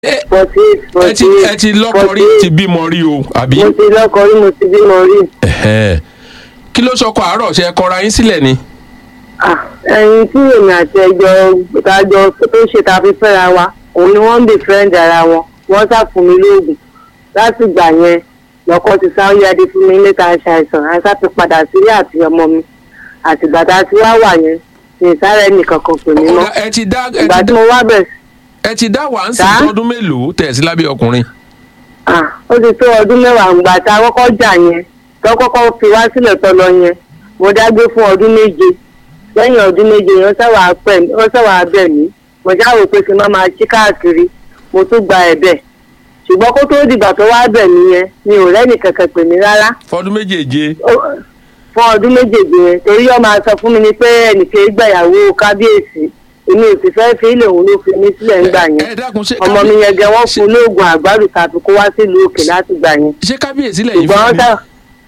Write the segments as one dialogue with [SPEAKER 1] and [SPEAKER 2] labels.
[SPEAKER 1] ẹ
[SPEAKER 2] forty eight
[SPEAKER 1] ẹ
[SPEAKER 2] forty
[SPEAKER 1] ti
[SPEAKER 2] eight
[SPEAKER 1] ẹ ti lọ́kọ rí ti bímọ rí o àbí.
[SPEAKER 2] mo ti lọ́kọ rí mo ti bímọ rí.
[SPEAKER 1] Ẹ̀hẹ́n. kí ló sọkọ àárọ̀ ṣe kọra yín sílẹ̀ ni.
[SPEAKER 2] Ah, ẹyin tí èmi àti ẹjọ ìtajọ tó ṣe ta fi fẹ́ra wa òun ni wọ́n ń bè friend ara wọn wọ́n sá fún mi lóògùn láti gbà yẹn lọ́kọ ti sáwọ́ adé fún mi níta ṣàìsàn àìsàn ti padà sílé àti ọmọ mi àtìgbà tá a ti wá wà yẹn ní ìsáré nìkan kan pè mí mọ́
[SPEAKER 1] Ọ̀gá, ẹ ti dá ẹ
[SPEAKER 2] ìgbà
[SPEAKER 1] ti
[SPEAKER 2] tí
[SPEAKER 1] dá
[SPEAKER 2] mo wá bẹ̀
[SPEAKER 1] ẹ ti dá wà ń sìn
[SPEAKER 2] Sá?
[SPEAKER 1] tọdún mélòó tẹ̀ sí lábẹ́ ọkùnrin.
[SPEAKER 2] ah, ó ti tó ọdún mẹ́wàá ìgbà tá a kọ́kọ́ jà yẹn tó kọ́kọ́ fi wá sílẹ̀ tó lọ yẹn mo dágbé fún ọdún méje lẹ́yìn ọdún méje yẹn ó sáwà pẹ̀ mí ó sáwà bẹ̀ mí mo ṣáwò pé kí n má máa ṣí káàkiri mo tún gba ẹ̀bẹ̀ ṣùgbọ́n kó tó dìgbà tó wá bẹ̀ mí yẹn mi ò rẹ́nì kankan pè mí rárá
[SPEAKER 1] fọdún méjèèje.
[SPEAKER 2] Ó- fún ọdún méjèèjì yẹn torí ó máa sọ fún mi ni pé ẹnìkan gbàyàwó kábíyèsí èmi ò sì fẹ́ fi ilé òun ló fi mí sílẹ̀ ńgbà
[SPEAKER 1] ẹ
[SPEAKER 2] yẹn
[SPEAKER 1] dákun ṣé
[SPEAKER 2] ọmọ mi yẹn gẹ wọ́n
[SPEAKER 1] ṣé-
[SPEAKER 2] fún lóògùn àgbàdo tàbí kó wá sílùú òkè láti gbà yẹn
[SPEAKER 1] ṣé kábíyèsí lẹ́yìn
[SPEAKER 2] ṣùgbọ́n
[SPEAKER 1] fẹ́
[SPEAKER 2] sá
[SPEAKER 1] ni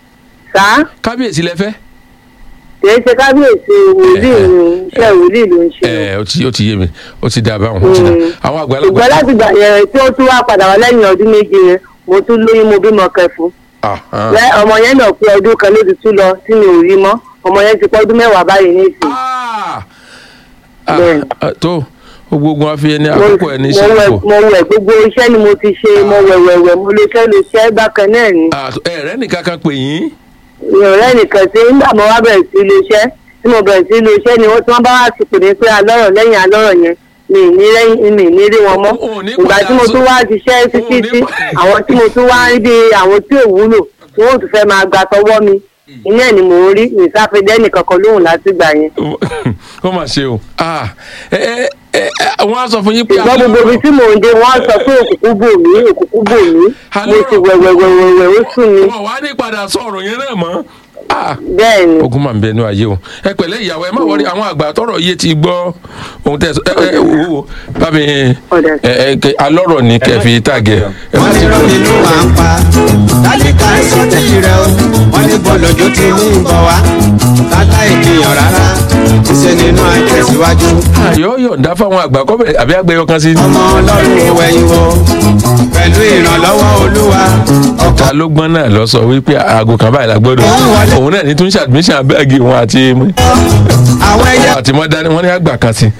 [SPEAKER 2] sá
[SPEAKER 1] kábíyèsí lẹ fẹ́.
[SPEAKER 2] kìí ṣe kábíyèsí wòlíì ni iṣẹ́ wòlíì ló ń ṣe o.
[SPEAKER 1] ẹ ó ti ó ti yé mi ó ti dá báwọn ó ti dá
[SPEAKER 2] Mm.
[SPEAKER 1] àwọn àgbàlagbà.
[SPEAKER 2] ṣùgbọ́n láti gbà yẹn tí ó tún wá padà wá lẹ́yìn ọdún méje yẹn mo tún lóyún mo bímọ kẹfún
[SPEAKER 1] Ah, ah.
[SPEAKER 2] Lẹ́- ọmọ yẹn náà pé ọdún kan ló ti tún lọ tí mi ò rí mọ́ ọmọ yẹn ti pọ́ ọdún mẹ́wàá báyìí nísìnyí.
[SPEAKER 1] Ah! Ah,
[SPEAKER 2] Bẹ́ẹ̀.
[SPEAKER 1] ah, tó gbogbo wọn fi ẹni
[SPEAKER 2] mo
[SPEAKER 1] àkókò ẹni
[SPEAKER 2] mo
[SPEAKER 1] ṣe
[SPEAKER 2] wẹ̀
[SPEAKER 1] kò.
[SPEAKER 2] mo wẹ̀ gbogbo iṣẹ́ ni mo ti ṣe mo wẹ̀ wẹ̀ wẹ̀ mo lè fẹ́ lè ṣẹ́ bákan náà ni
[SPEAKER 1] ẹ̀rẹ́ nìkan kan pè yín.
[SPEAKER 2] ìrọ̀lẹ́ nìkan tí nígbà mo wá bẹ̀rẹ̀ sí ilé iṣẹ́ tí mo bẹ̀rẹ̀ sí ilé iṣẹ́ ni wọ́n tí wọ́n bá wá ti pè mí pé alọ́rọ̀ lẹ́yìn alọ́rọ̀ yẹn mi ì ní lẹ́yìn mi ì ní rí wọn mọ́
[SPEAKER 1] O- o ní
[SPEAKER 2] ìgbà
[SPEAKER 1] padà
[SPEAKER 2] tí mo
[SPEAKER 1] sọ-
[SPEAKER 2] tún wá ṣiṣẹ́ títí
[SPEAKER 1] o ní
[SPEAKER 2] tí
[SPEAKER 1] pa-
[SPEAKER 2] àwọn tí mo tún wá rí bí àwọn tí ò wúlò tí wọ́n tún fẹ́ máa gba tọwọ́ mi iná ẹ̀ ni mò ń rí ìsáfẹ́dẹ́ nìkan kan lóhùn láti gbà yẹn
[SPEAKER 1] ó mà ṣe o. Ah, ẹ ẹ ẹ ẹ, wọ́n á sọ fún yín pé
[SPEAKER 2] ṣùgbọ́n gbogbo ibi tí mò ń dé wọ́n á sọ pé òkùnkùn bò mí òkùnkùn bò mí mo ti wẹ̀wẹ̀wẹ̀wẹ̀ ó sùn mi
[SPEAKER 1] wọn wá ní padà sọ ọ̀rọ̀ yẹn náà mọ́. Ah,
[SPEAKER 2] bẹ́ẹ̀ ni
[SPEAKER 1] ogun máa ń bẹnu ayé o ẹ pẹ̀lẹ́ ìyàwó ẹ má wọrí àwọn àgbà tọrọ yé ti gbọ́ ohun tẹ ẹ ẹ wò ó bá mi
[SPEAKER 2] Ọ̀dà.
[SPEAKER 1] ẹ ẹ kẹ- alọ́rọ̀ ni kẹfì tàgẹ̀ ẹ má
[SPEAKER 3] wọ́n
[SPEAKER 1] ti
[SPEAKER 3] ní rọ́ọ̀nì ló wà ń pa tálíkà sọ́tẹ̀jì rẹ̀ o wọ́n ní bọ́lọ́jọ́ ti ní ìbọn wá kálá ìkìyàn rárá ṣe nínú àtẹ̀síwájú
[SPEAKER 1] ayọ̀ yọ̀ǹda fáwọn àgbà kọ́bẹ̀ àbí àgbẹ̀yọ kan sí.
[SPEAKER 3] ọmọ ọlọ́run ò wẹ̀yìn wo pẹ̀lú ìrànlọ́wọ́ olúwa ọkọ̀
[SPEAKER 1] ta ló gbọ́n náà lọ sọ wípé aago kan báyìí la gbọ́dọ̀ òun náà ní tún ṣe admission abẹ́ẹ̀gì wọn àti
[SPEAKER 3] àwọn ẹyẹ
[SPEAKER 1] àti mọ́dání wọ́n ní àgbà kan sí.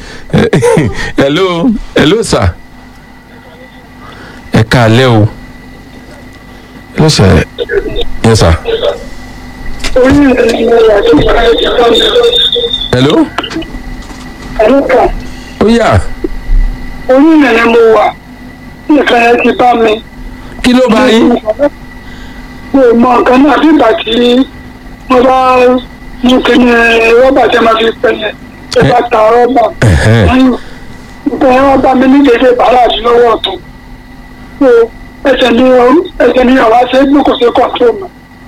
[SPEAKER 1] hello hello sir ẹ káalẹ́ o hello sir yes sir hello ó yá
[SPEAKER 4] orí ìrìnà mo wà nìkan yẹn ti bá mi.
[SPEAKER 1] kí ló bá yín
[SPEAKER 4] mi ò mọ nǹkan náà bí ìgbà tí mo bá mú kíní rọ́bà tí a máa fi pẹ̀lẹ́ tí a bá ta rọ́bà.
[SPEAKER 1] Ẹ̀hẹ́n.
[SPEAKER 4] lẹ́yìn nǹkan yẹn wọ́n bá mi ní dédé bàràdì lọ́wọ́ ọ̀tún. so ẹsẹ̀ ní ẹsẹ̀ ní ọ̀rọ̀ àṣẹ gbé kò sí kọ̀ǹtró mọ́.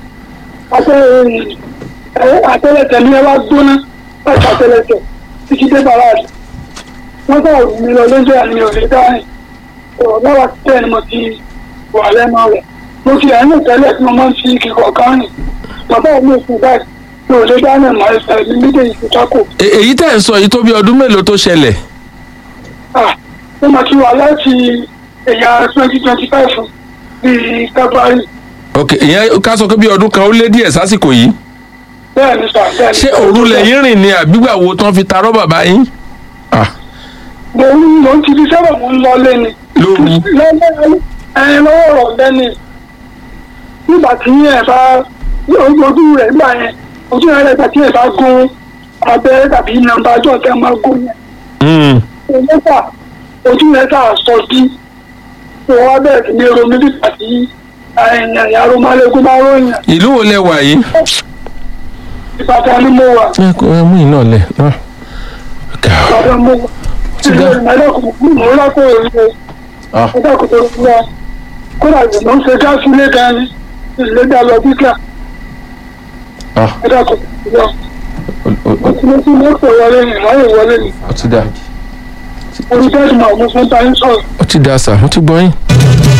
[SPEAKER 4] àtẹlẹsẹ̀ ní ẹ wá gbóná láti àtẹlẹsẹ̀ títí dé bàràdì. wọ́n sọ̀rọ̀ mi lọ lójú àmì òní dáhìn ọ̀rọ̀ lọ́wọ́ tẹ́ ni mo ti wà lẹ́nu rẹ̀ mo ti ẹ̀yìn tẹ́lẹ̀ tí mo máa ń fi kíkọ̀ kan rìn bàbá mi ò fún báyìí mi ò lè dáná mọ́ ẹsẹ̀ mi méjèèjì ti kákò
[SPEAKER 1] E- èyí tẹ̀ ń sọ yìí tó bí ọdún mélòó tó ṣẹlẹ̀
[SPEAKER 4] ah mo máa ti wà láti ẹ̀yà twenty twenty five bíi february
[SPEAKER 1] ok ìyẹn ká sọ pé bí ọdún kan ó lé díẹ̀ sásìkò yìí
[SPEAKER 4] bẹ́ẹ̀ ni sà bẹ́ẹ̀ ni.
[SPEAKER 1] ṣé òru lẹ́yìn rìn ni àbígbà wo tán fi ta rọ́bà bá yín Ah,
[SPEAKER 4] mo ń mo ń ti fi sábà mo ń lọ lé ni
[SPEAKER 1] lóru
[SPEAKER 4] lọ́wọ́ ẹ lọ́wọ́ ọ̀rọ̀ lẹ́ni nígbà tí ẹ bá ojú rẹ̀ gbà yẹn ojú rẹ̀ gbà tí ẹ bá gún abẹ́rẹ́ tàbí nàmbá ọjọ́ tẹ́ máa gún yẹn
[SPEAKER 1] Mm.
[SPEAKER 4] lẹ́tà ojú lẹ́tà sọ sí tó wá bẹ̀rẹ̀ sí ní ronú nígbà tí ẹ̀yàn ìyàrá málékún bá ròyìn
[SPEAKER 1] ìlú wo lẹ wà yìí.
[SPEAKER 4] ìbàdàn ni mo wà
[SPEAKER 1] ẹ kò ẹ mú iná lẹ náà.
[SPEAKER 4] ìbàdàn mo wà ìlú ìmọ̀lẹ́kùn mo lákò èrè
[SPEAKER 1] Ah.
[SPEAKER 4] ọjọ́ kòtò lọ kódà ìgbìmọ̀ ń ṣe gáàsì ilé dání ilé dá lọ bíkà
[SPEAKER 1] Ah,
[SPEAKER 4] ọjọ́ kòtò lọ
[SPEAKER 1] ó- ó- ó-
[SPEAKER 4] mo ti mọ́tò wọlé ní ìwáyé wọlé ní
[SPEAKER 1] ó ti dá
[SPEAKER 4] orí bẹ́ẹ̀dì máa mú fún báyìí sọ̀rọ̀
[SPEAKER 1] ó ti dá sà ó ti gbọ́ yín.